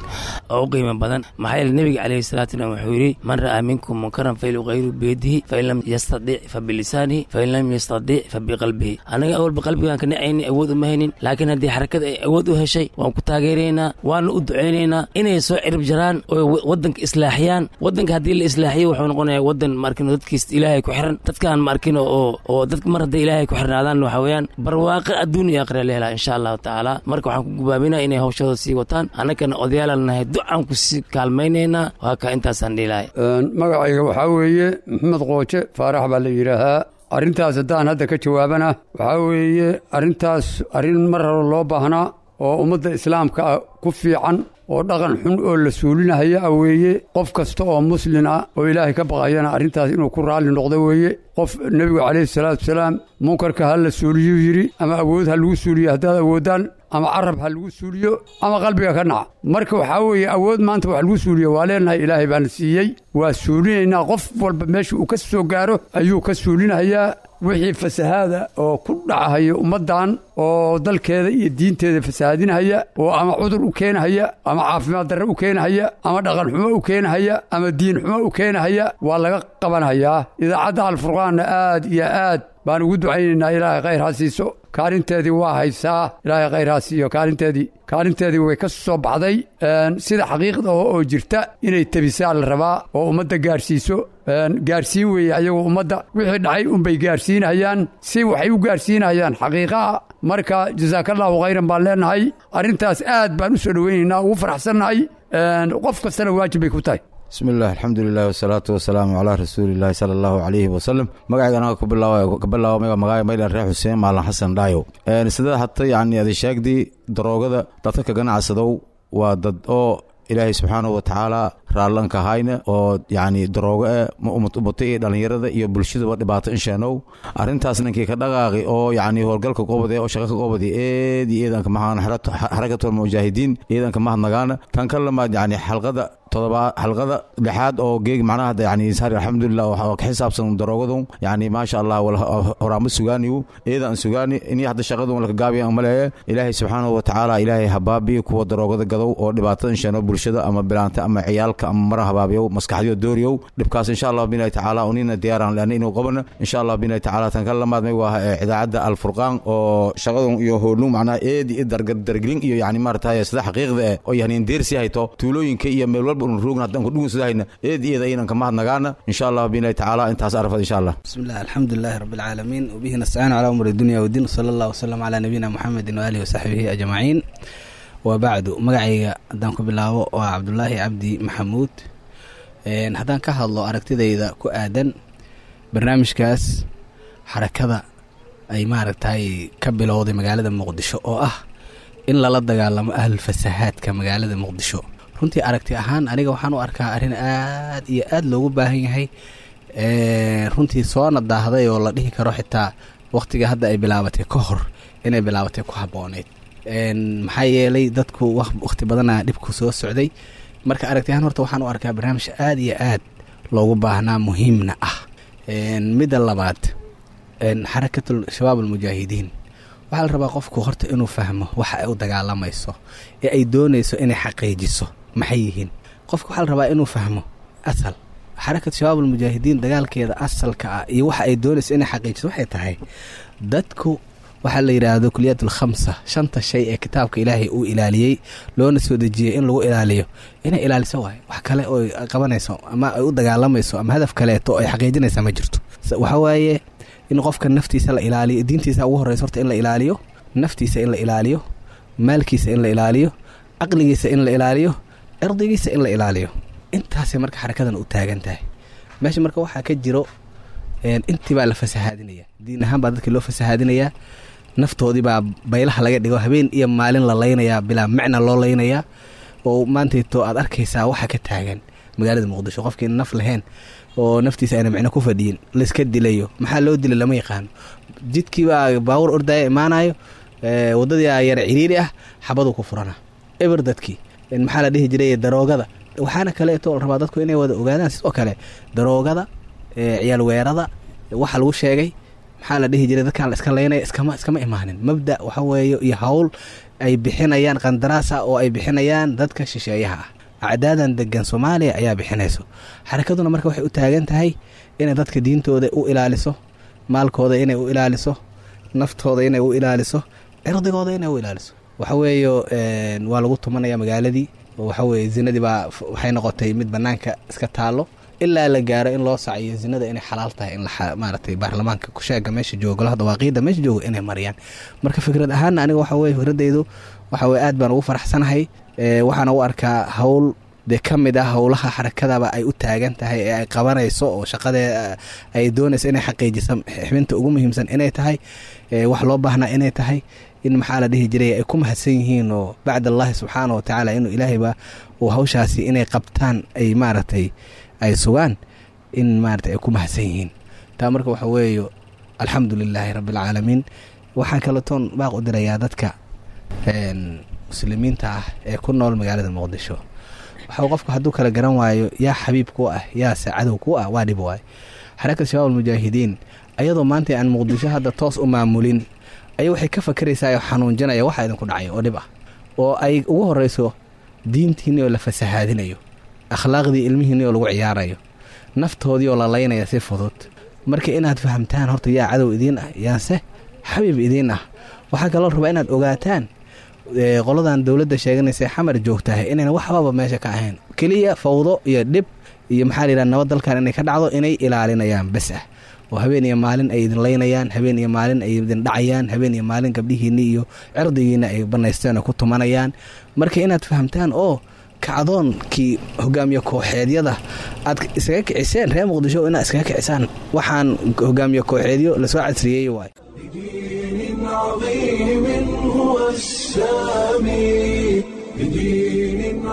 oo u qiimo badan maxaa yeele nebiga calayhi salaatu wasalam wuxuu yidhi man ra'aa minkum munkaran falyughayiru biyadihi fain lam yastadic fa bilisaanihi fain lam yastadic fa biqalbihi anaga awalba qalbigaan ka nacayni awood uma haynin laakiin haddii xarakada ay awood u heshay waan ku taageeraynaa waana u ducaynaynaa inay soo cirib jaraan oo wadanka islaaxiyaan wadanka haddii la islaaxiyo wuxuu noqonayaa wadan maarkin dadkiis ilaahay ku xiran dadkaan maarkin oo oo dadka mar hadday ilaahay ku xirnaadaan waxa weeyaan barwaaqo adduun iyo aakhira la helaa insha allahu tacaala marka waxaan ku gubaabinaa inay hawshooda sii wataan annagana odayaalan nahay ducaan ku sii kaalmaynaynaa waa ka intaasaan dhiilahay magacayga waxaa weeye maxamed qooje faarax baa la yidhaahaa arrintaas haddaan hadda ka jawaabana waxaa weeye arrintaas arrin mar hore loo baahnaa oo ummadda islaamka ah ku fiican oo dhaqan xun oo la suulinahaya ah weeye qof kasta oo muslin ah oo ilaahay ka baqayana arrintaas inuu ku raalli noqdo weeye qof nebigu calayhi salaatu wasalaam munkarka ha la suuliyuu yidhi ama awood ha lagu suuliyo haddaad awoodaan ama carab ha lagu suuliyo ama qalbiga ka naca marka waxaa weeye awood maanta wax lagu suuliyo waa leenahay ilaahay baana siiyey waa suulinaynaa qof walba meesha uu ka soo gaaro ayuu ka suulinahayaa wixii fasahaada oo ku dhacahaya ummaddan oo dalkeeda iyo diinteeda fasahaadinahaya oo ama cudur u keenahaya ama caafimaad darre u keenahaya ama dhaqan xumo u keenahaya ama diin xumo u keenahaya waa laga qabanhayaa idaacadda alfurqaanna aad iyo aad baan ugu ducaynaynaa ilaahay khayr ha siiso kaalinteedii waa haysaa ilaahay khayr ha siiyo kaalinteedii kaalinteedii way ka soo baxday sida xaqiiqda oo jirta inay tebisaa la rabaa oo ummadda gaarsiiso gaarsiin weeye ayagoo ummadda wixii dhacay unbay gaarsiinayaan si waxay u gaarsiinayaan xaqiiqaha marka jasaakallahu khayran baan leenahay arrintaas aad baan u soo dhoweynaynaa ugu faraxsannahay qof kastana waajib bay ku tahay bismi illah alxamdulilah wasalaatu wasalaamu calaa rasuulillahi sala allahu calayhi wasalam magacayga anaga ku bilaabo magaca maylan reer xuseen maalan xasan dhaayo sida hata yacni adi sheegdii daroogada dadka ka ganacsadow waa dad oo ilaahay subxaanahu watacaala raallanka hayna oo yacni daroogo eh umata iyo dhallinyarada iyo bulshadaba dhibaato insheenow arrintaas ninkii ka dhaqaaqi oo yacni howlgalka goobade oo shaqa ka goobadi eed iyo eedanka mahaan xarakatul mujaahidiin eedanka mahadnagaana tan ka lamaad yacni xalqada todobaad xalqada lixaad oo geeg macnaha hadda yani insaari alxamdulilah oo ka xisaabsan daroogadu yani maasha allah horaama sugaaniyu eedan sugaani ini hadda shaqadu laka gaabiya maleeye ilaahay subxaanahu watacaala ilaahay habaabiyo kuwa daroogada gadow oo dhibaatada insheeno bulshada ama bilaanta ama ciyaalka ama mara habaabiyow maskaxdiyo dooriyow dhibkaas insha allah binahi tacaala unina diyaaran leana inuu qabana insha allah binahi tacaala tan ka lamaad may waa idaacadda alfurqaan oo shaqadun iyo hoolun macnaha eedi i dargelin iyo yani maarataye sida xaqiiqda eh oo yani deersi hayto tuulooyinka iyo meel walba un roogna haddaan kudhugun sidahayna eed iyada aynan ka mahadnagaana insha allah binahi tacaala intaas arfad insha allah بسم الله الحمد لله رب العالمين وبه نستعين على أمور الدنيا والدين صلى الله وسلم على نبينا محمد وآله وصحبه أجمعين وبعد مقعي هدان كبلاو وعبد الله عبدي محمود een haddaan ka hadlo aragtidayda ku aadan barnaamijkaas xarakada ay maaragtay ka bilowday magaalada muqdisho oo ah in lala dagaalamo ahlul fasahaadka magaalada muqdisho runtii aragti ahaan aniga waxaan u arkaa arrin aad iyo aad loogu baahan yahay runtii soona daahday oo la dhihi karo xitaa waqtiga hadda ay bilaabatay ka hor inay bilaabatay ku habbooneyd maxaa yeelay dadku waqti badana dhibku soo socday marka aragti ahaan horta waxaan u arkaa barnaamij aad iyo aad loogu baahnaa muhiimna ah midda labaad xarakatul shabaab almujaahidiin waxaa la rabaa qofku horta inuu fahmo waxa ay u dagaalamayso ee ay doonayso inay xaqiijiso maxay yihiin qofka waxaa la rabaa inuu fahmo asal xarakat shabaab almujaahidiin dagaalkeeda asalka ah iyo waxa ay doonayso inay xaqiijiso waxay tahay dadku waxaa la yidhaahdo kuliyaat alkhamsa shanta shay ee kitaabka ilaahay uu ilaaliyey loona soo dejiyey in lagu ilaaliyo inay ilaaliso waay wax kale oo ay qabanayso ama ay u dagaalamayso ama hadaf kaleeto oo ay xaqiijinaysa ma jirto waxa waaye in qofka naftiisa la ilaaliyo diintiisa ugu horeysa horta in la ilaaliyo naftiisa in la ilaaliyo maalkiisa in la ilaaliyo caqligiisa in la ilaaliyo cirdigiisa in la ilaaliyo intaasay marka xarakadan u taagan tahay meesha marka waxaa ka jiro intii baa la fasahaadinaya diin ahaan baa dadkii loo fasahaadinayaa naftoodii baa baylaha laga dhigo habeen iyo maalin la laynayaa bilaa macna loo laynayaa oo maantayto aad arkaysaa waxa ka taagan magaalada muqdisho qofkii naf lahayn oo naftiisa ayna micno ku fadhiyin laiska dilayo maxaa loo dilay lama yaqaano jidkii baa baawur ordaya imaanayo wadadii yar ciriiri ah xabadu ku furana eber dadkii maxaa la dhihi jiray daroogada waxaana kaleeto la rabaa dadku inay wada ogaadaan sidoo kale daroogada ciyaal weerada waxa lagu sheegay maxaa la dhihi jiray dadkaan la iska leynaya iskama iskama imaanin mabda waxa weeye iyo hawl ay bixinayaan qandaraasa oo ay bixinayaan dadka shisheeyaha ah acdaadan degan soomaaliya ayaa bixinayso xarakaduna marka waxay u taagan tahay inay dadka diintooda u ilaaliso maalkooda inay u ilaaliso naftooda inay u ilaaliso cirdigooda inay u ilaaliso waxaweeye waa lagu tumanaya magaaladii waxaweye zinadii baa waxay noqotay mid banaanka iska taalo ilaa la gaaro in loo saciyo zinada inay xalaal tahay in maaragtay baarlamaanka kusheega meesha joogo golaha dawaaqiida meesha joogo inay mariyaan marka fikrad ahaana aniga waxa weye fikradaydu waxa weye aad baan ugu faraxsanahay waxaana u arkaa howl dee ka mid ah howlaha xarakadaba ay u taagan tahay ee ay qabanayso oo shaqadee ay doonayso inay xaqiijiso xibinta ugu muhiimsan inay tahay wax loo baahnaa inay tahay in maxaa la dhihi jiray ay ku mahadsan yihiin oo bacd allahi subxaana wa tacaala inuu ilaahayba uu hawshaasi inay qabtaan ay maaragtay ay sugaan in maaragtay ay ku mahadsan yihiin taa marka waxa weeye alxamdu lilaahi rabbi alcaalamiin waxaa kaletoon baaq u dirayaa dadka muslimiinta ah ee ku nool magaalada muqdisho waxa qofku hadduu kala garan waayo yaa xabiib ku ah yaase cadow ku ah waa dhib waayo xarakad shabaab almujaahidiin ayadoo maanta aan muqdisho hadda toos u maamulin ayaa waxay ka fakeraysaa oo xanuunjanaya waxa idinku dhacay oo dhib ah oo ay ugu horeyso diintiinni oo la fasahaadinayo akhlaaqdii ilmihiinni oo lagu ciyaarayo naftoodii oo la laynaya si fudud marka inaad fahamtaan horta yaa cadow idiin ah yaase xabiib idiin ah waxaa kaloo rabaa inaad ogaataan qoladan dowladda sheeganaysa xamar joogtahay inayna waxbaba meesha ka ahayn keliya fawdo iyo dhib iyo maxaa la yidhaha nabad dalkan inay ka dhacdo inay ilaalinayaan bes ah oo habeen iyo maalin ay idin laynayaan habeen iyo maalin ay idin dhacayaan habeen iyo maalin gabdhihiinni iyo cirdigiina ay banaysteen oo ku tumanayaan marka inaad fahamtaan oo kacdoonkii hogaamiye kooxeedyada aad iskaga kiciseen reer muqdisho inaad iskaga kicisaan waxaan hogaamiye kooxeedyo lasoo casriyeey waay بدين عظيم هو السامي بدين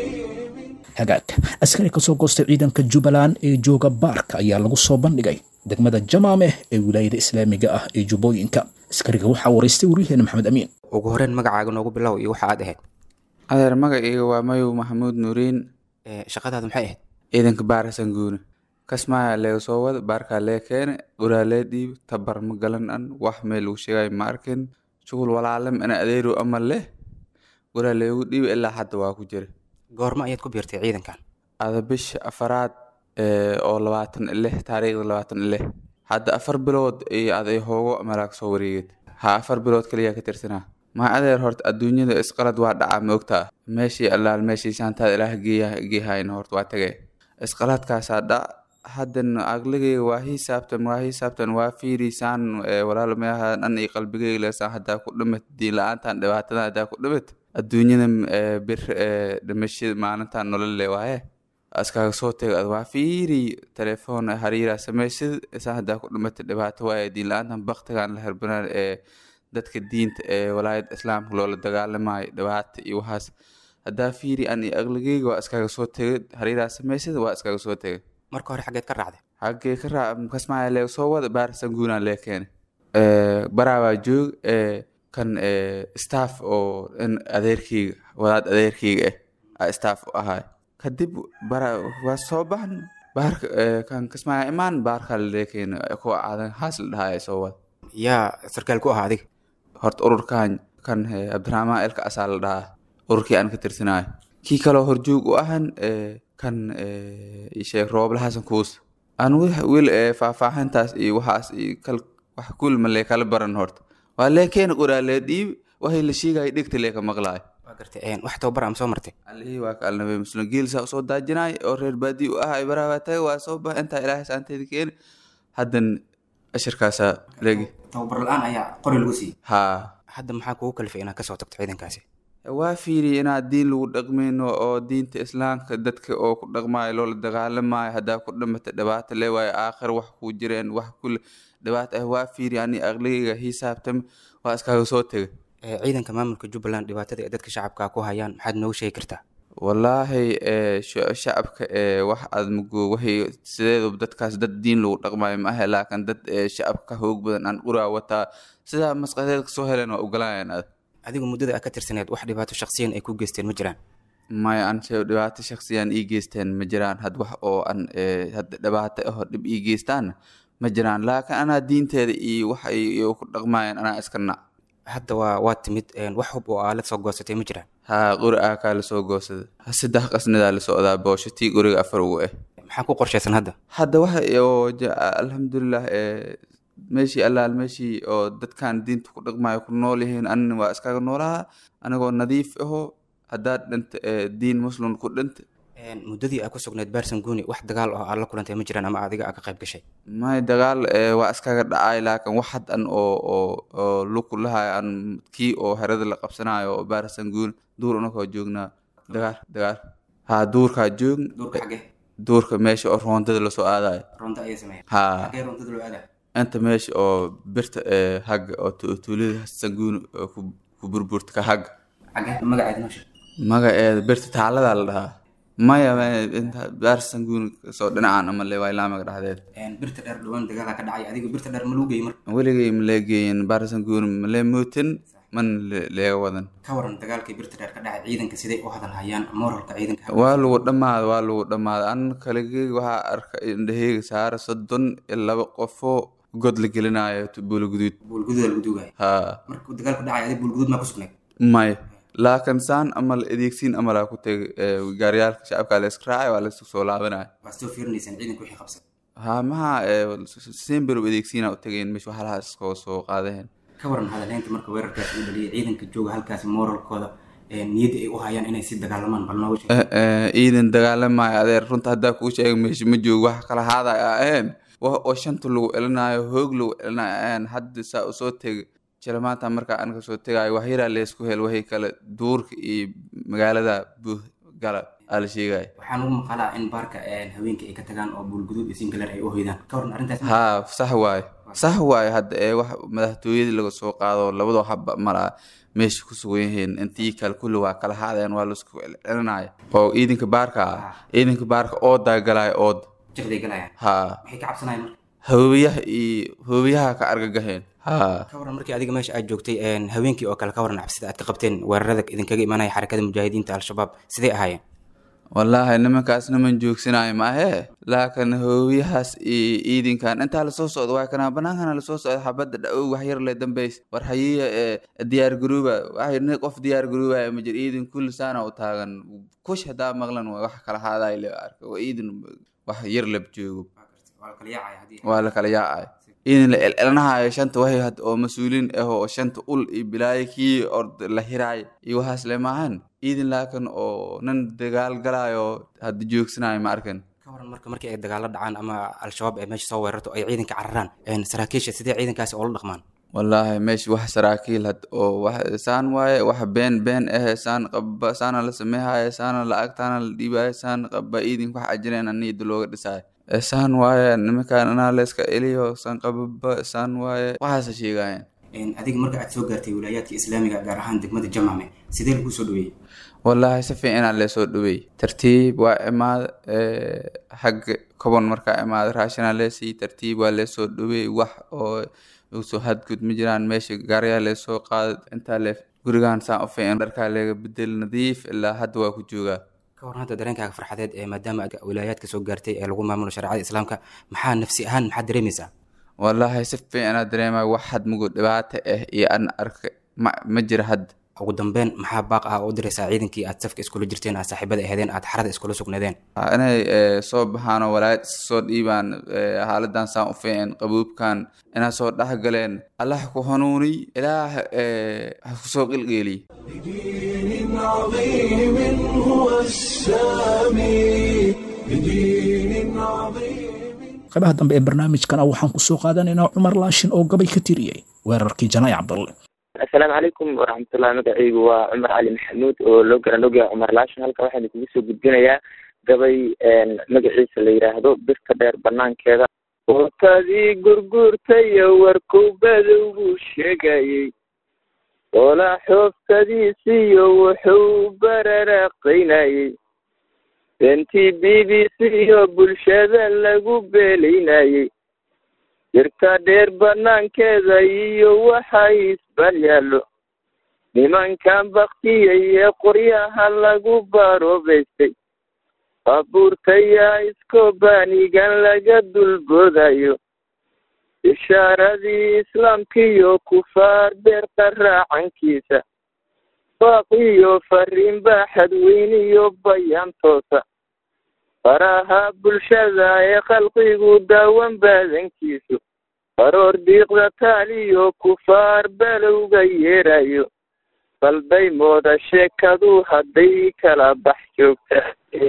عظيم hagaag askari ka soo goostay ciidanka jubbaland ee jooga baarka ayaa lagu soo bandhigay degmada jamaameh ee wilaayada islaamiga ah ee jubbooyinka askariga waxaa waraystay waryaheena maxamed amiin ugu horreyn magacaaga noogu bilow iyo waxa aad ahayd adeer magacayga waa mayow maxamuud nuuriin shaqadaadu maxay ahayd ciidanka baarasan guune kasmaaya leega soo wada baarkaa lee keene guraa lee dhiib tabar ma galan an wax meel lagu sheegayo ma arkin shugul walaalem ina adeeru ama leh guraa leegu dhiib ilaa hadda waa ku jira goormo ayaad ku biirtay ciidankan ada bisha afaraad oo labaatan lix taariikhda labaatan lix hadda afar bilood iyo aday hoogo malaag soo wareeged ha afar bilood kaliya ka tirsanaa maa adeer horta adduunyada isqalad waa dhacaa ma ogtaa meeshii allaal meeshii saantaada ilaah geehayn horta waa tage isqaladkaasaa dhac haddan aqligayga waa hisaabtan waa hisaabtan waa fiirisaan walaal meaha dhan iyo qalbigayga leesaan haddaa ku dhimat diin la-aantan dhibaatadan haddaa ku dhimat adduunyada bir dhimashada maalintan nolol le waaye askaaga soo tego ad waa fiiri telefoon hariiraa samaysid isaan haddaa ku dhimata dhibaato waaye diin la-aantan baktigan la herbanaan ee dadka diinta ee walaayada islaamka loola dagaalamayo dhibaata iyo waxaas haddaa fiiri an iyo aqligayga waa iskaaga soo tegay hariiraa samaysid waa iskaaga soo tegay marka hore xaggeed ka raacday xaggee ka raac kasmaaya lee soo wada baarisan guunaan lee keene baraabaa joog kan staff oo in adeerkeyga wadaad adeerkeyga ah a staff u ahaay kadib bara waa soo baxn baarka kan kasmaaya imaan baarkaa lee keene kuwa aadan haas la dhahaa soo wada yaa sarkaal ku ahaa adiga horta ururkan kan cabdiraxmaan elka asaa la dhahaa ururkii aan ka tirsanaayo kii kaloo horjoog u ahan kan sheekh roobla xasan kuus aan wil faahfaahintaas iyo waxaas iyo kal wax kulma lee kala baran horta waa lee keena qoraa lee dhiib waxay la sheegaya dhegta lee ka maqlaayo waa gartay wax tababar ama soo martay allihii waa ka alnabe muslim geelsaa usoo daajinaay oo reer baadii u ahay baraabaa taga waa soo bax intaa ilaahay saanteeda keeni haddan ashirkaasaa leegi tababar la-aan ayaa qori lagu siiyey haa hadda maxaa kugu kalifay inaad kasoo tagto ciidankaasi waa fiiri inaad diin lagu dhaqmayno oo diinta islaamka dadka oo ku dhaqmaayo loola dagaalamayo haddaa ku dhimata dhibaato le waayo aakhir wax kuu jireen wax kule dhibaato ah waa fiiri ani aqligayga hisaabtami waa iskaaga soo tegay ciidanka maamulka jubbaland dhibaatada ee dadka shacabka ku hayaan maxaad noogu sheegi kartaa wallaahi shacabka wax aad mugo waxay sideedu dadkaas dad diin lagu dhaqmayo ma ahe laakiin dad shacabka hoog badan aan uraa wataa sidaa masqadeed kasoo heleen waa ogolaayaan aad adigu muddada aad ka tirsaneed wax dhibaato shaksiyan ay ku geysteen ma jiraan maya an dhibaato shaksiyan ii geysteen ma jiraan had wax oo an hadda dhibaato aho dhib ii geystaan ma jiraan laakiin anaa diinteeda iyo wax ay ku dhaqmaayeen anaa iska nac hadda waa waa timid een, wax hub oo aa la soo goosatay ma jiraan haa qori aa kaa lasoo goosada saddex qasnadaa la socdaa boosho tii guriga afar ugu ah maxaa ku qorshaysan hadda hadda waxa oo ja- alxamdulilah ee meeshii allaal meeshii oo dadkan diinta ku dhaqmayo ku nool yihiin anina waa iskaga noolaha anigoo nadiif aho haddaad dhinta ee diin muslim ku dhinta Een, muddadii aa ku sugnayd baarsan guuni wax dagaal oo aad la kulantay ma jiraan ama adiga aa ka qayb gashay may dagaal ee waa iskaga dhacay laakiin wax had an oo oo oo luku lahay an kii oo herada la qabsanayo oo baarasan guun duur unakoo joognaa dagaal dagaal haa duurkaa joogn duurka xagee duurka meesha oo roondada lasoo aadayo roonta ayay sameeyeen haa xagee roontada loo aadaa inta meesha oo birta ee hagga oo tu- tuulada sanguun oo ku ku burburta ka hagga xagee magaceeda noo sheeg magaceeda birta taaladaa la dhahaa maya maya, inta baar sanguun soo dhinacaan ama le waa ilaamaga dhexdeed Een, birta dheer dhawaan dagaalaa ka dhacay adiga birta dheer ma lagu geeyey marka weligay malee geeyin baar sanguun malee mootin man le- leega wadan ka waran dagaalkii birta dheer ka dhacay ciidanka siday u hadal hayaan moralka ciidanka waa lagu dhammaada waa lagu dhammaada an kaligeyga waxaa arka indhaheyga saara soddon iyo laba qofoo god la gelinayo buula guduud buulgududa lagu duugaya haa markuu dagaalku dhacay adiga buulguduud maa ku sugnayd may laakiin saan ama la adeegsiin ama laa ku tegay ee, gaariyaalka shacabka la iska raacay waa la isku soo laabanaya waa soo fiirinaysaan ciidanka wixii qabsay haa maha semberow adeegsiina u tagayn meesha waxalaha iskoo soo qaadaheen ka waran hadalhaynta marka weerarkaas uu dhaliyay ciidanka jooga halkaasi moralkooda ee niyadda ay u hayaan inay si dagaalamaan bal nooga sheeg Eh, eh, ciidan dagaalamayo adeer runta haddaa kuu sheega meesha ma joogo wax kala haadaya aheen wax oo shanta lagu elinayo hoog lagu elinayo aheen hadda saa usoo tega jira maanta markaa an kasoo tegayo wax yaraa leesku hel waxay kale duurka iyo magaalada buuh gala aa la sheegaya waxaan ugu maqalaa in baarka een, haweenka ay ka tagaan oo buulguduud iyo singaler ay u hoydaan ka waran arrintaas haa sax waaye sax waaye hadda ee wax madaxtooyadii laga soo qaado labadoo haba malaa meesha ku sugan yihiin intii kale kulli waa kala haadeen waa laisku celinaya oo ciidanka baarka ah ciidanka baarka oodaa galaya ooda jiqday galayaan haa maxay ka cabsanayaan marka hoobiyaha iyo hoobiyaha ka argagaheen haa ka waran markii adiga meesha aad joogtay een, haweenkii oo kale ka waran cabsida aad ka qabteen weerarada idinkaga imanaya xarakada mujaahidiinta al-shabaab sidee ahaayeen wallaahi nimankaas niman joogsanayo ma ahee laakiin hoobiyahaas iyo ciidankan intaa lasoo socdo waa kanaa banaankana lasoo socdo xabadda dhawow wax yar le dambays war hayiya ee diyaar garooba waxay nin qof diyaar garoobaya ma jir ciidan kulli saana u taagan kush haddaa maqlan waa wax kala haadaay le arka waa ciidan wax yar lab joogo waa la kala yaacaya haddii waa la kala yaacay ciidan la celcelinahayo shanta waxay had oo mas-uuliin ah oo shanta ul iyo bilaayo kii ord la hiraayo iyo waxaas le maahan ciidan laakiin oo nin dagaal galaayo hadda joogsanayo ma arkan ka waran marka markii ay dagaalo dhacaan ama al-shabaab ay meesha soo weerarto ay ciidanka cararaan een, saraakiisha sidee ciidankaasi oola dhaqmaan wallaahi meesha wax saraakiil had oo wax saan waaye wax been been ah saan qaba saana la sameehaya saana lacagtaana la dhiibaya saan qaba ciidanka wax ajireen niyada looga dhisaayo Eh, saan waaye nimankaan inaa la iska eliyo saan qababa saan waaye waxaasa sheegayeen Een, adiga marka aad soo gaartay wilaayaadka islaamiga gaar ahaan degmada jamame sidee lagu soo dhaweeyey wallaahi si fiicanaa leesoo dhaweey tartiib waa imaad xagga kobon markaa imaad raashinaa leesii tartiib waa leesoo dhaweey wax oo usoo hadgud ma jiraan meesha gaaryaa leesoo qaada intaa le gurigaan saan u fiican dharkaa leega bedel nadiif ilaa hadda waa ku joogaa ka waran hadda dareenkaaga farxadeed ee maadaama aad wilaayaadka soo gaartay ee lagu maamulo shareecada islaamka maxaa nafsi ahaan maxaad dareemaysaa wallaahi si fiicanaa dareemaya wax had mugu dhibaato ah iyo an arka ma ma jira hadda ugu dambeyn maxaa baaq ah oo u diraysaa ciidankii aad safka iskula jirteen aad saaxiibada ahaydeen aad xarada iskula sugnaadeen Ah, inay eh, soo baxaan oo walaayad iska soo dhiibaan eh, haaladan saan u fiican qabuubkan inaa soo dhexgaleen allah ku hanuuniy ilaah eh, ha ku soo qilqeeliy بدين عظيم هو السامي بدين عظيم qaybaha dambe ee barnaamijkana waxaan ku soo qaadanaynaa cumar laashin oo gabay ka tiriyey weerarkii janay cabdalle asalaamu calaykum waraxmatullahi magacaygu waa cumar cali maxamuud oo loo garan ogyahay cumar laashin halka waxaan kugu soo gudbinayaa gabay magaciisa la yidhaahdo birta dheer banaankeeda ootadii gurguurtayo warkow badowbuu sheegayey oolaa xooftadiisiyo wuxuu bararaaqaynayey beentii b b c iyo bulshada lagu beelaynayey jirta dheer banaankeeda iyo waxa isbal yaallo nimankan baktiyay ee qoryaha lagu baroobaystay baabuurtayaa iskobaanigan laga dulboodayo ishaaradii islaamkiiyo kufaar deerta raacankiisa baaqiyo fariin baaxad weyniyo bayaan toosa faraha bulshada ee khalqigu daawan baadankiisu baroor diiqda taaliyo kufaar balowga yeerayo balday mooda sheekadu hadday kala bax joogta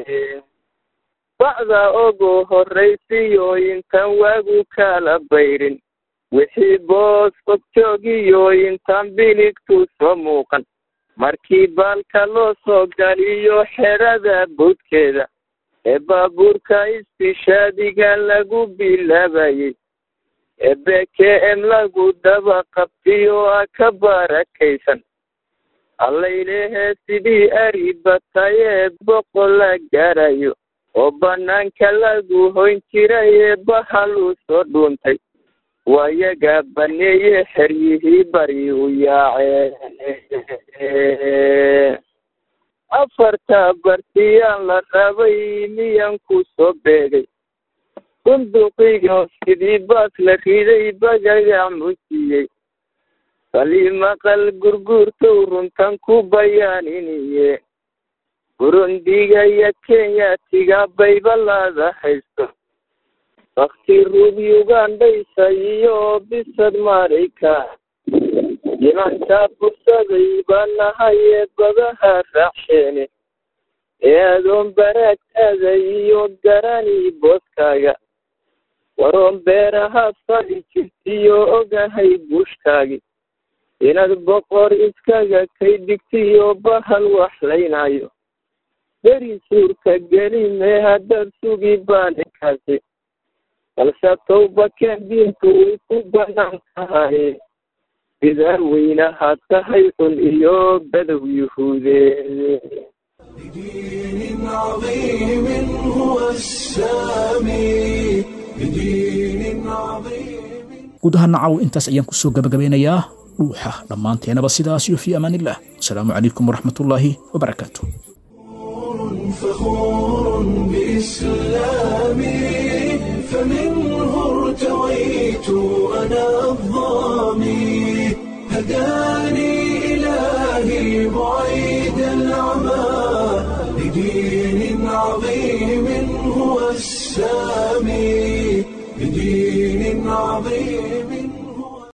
bacda ogo horraysiyo intaan waagu kala bayrin wixii boos qogjoogiyo intaan biligtu soo muuqan markii baalka loo soo galiyo xerada boodkeeda ee baabuurka istishaadiga lagu bilaabayey ee b k m lagu daba qabtiyo a ka barakaysan allaylehe sidii ari batayee boqol la gaarayo oo bannaanka lagu hoyn jiray ee bahalu soo dhuuntay waayaga baneeye xeryihii bari u yaacee afarta bartiyaan la rabay miyan ku soo beegay bunduqiyo sidii baas la riday bagaga musiyey bali maqal gurguurtow runtan ku bayaaniniye burundiga iyo kenyatiga baybalaada haysto bakti ruub ugandhaysa iyo bisad marayka nimankaa fursaday baa nahay ee badaha raacsheene ee adoon baraagtaada iyo garani booskaaga waroon beeraha fali jirtiyo ogahay buushkaagi inaad boqor iskaga kay dhigtiyo bahal waxlaynayo beri suurka gelimee haddaad sugi baanikaasi balse towbakeen diinku way ku banaan tahay bidaar weynahaad tahay xun iyo badow yuhuudeed بدين عظيم هو السامي بدين عظيم guud ahaan nacaw intaas ayaan kusoo gabagabeynayaa dhuuxa dhammaanteenaba sidaas iyo fii amaanillah asalaamu calaykum waraxmatullaahi wabarakaatu فخور بإسلامي فمنه ارتويت أنا الظامي هداني إلهي بعيد العمى لدين عظيم هو السامي بدين عظيم